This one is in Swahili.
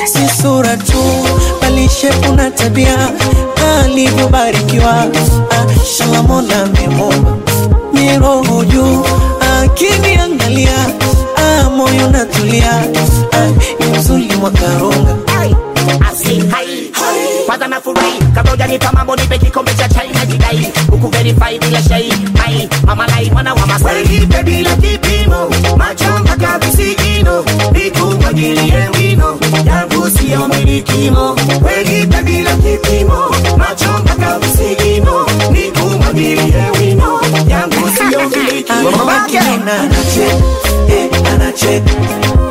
si sura tu bali shepu na tabia alivyobarikiwa ah, shalamona amemumba miroho juu akiniangalia ah, moyo natulia ah, ni mzuli mwakarunga Asi, hai, kwanza nafurahi kabla hujanipa mambo nipe kikombe cha chai na jidai huku verify bila shai mai mama lai mwana wa masai Nipe bila kipimo, macho mpaka visigino, nikumwagilie wino, yangu siyo milikimo. Nipe bila kipimo, macho mpaka visigino, nikumwagilie wino, yangu siyo milikimo. Mama Kina anacheka, eh, anacheka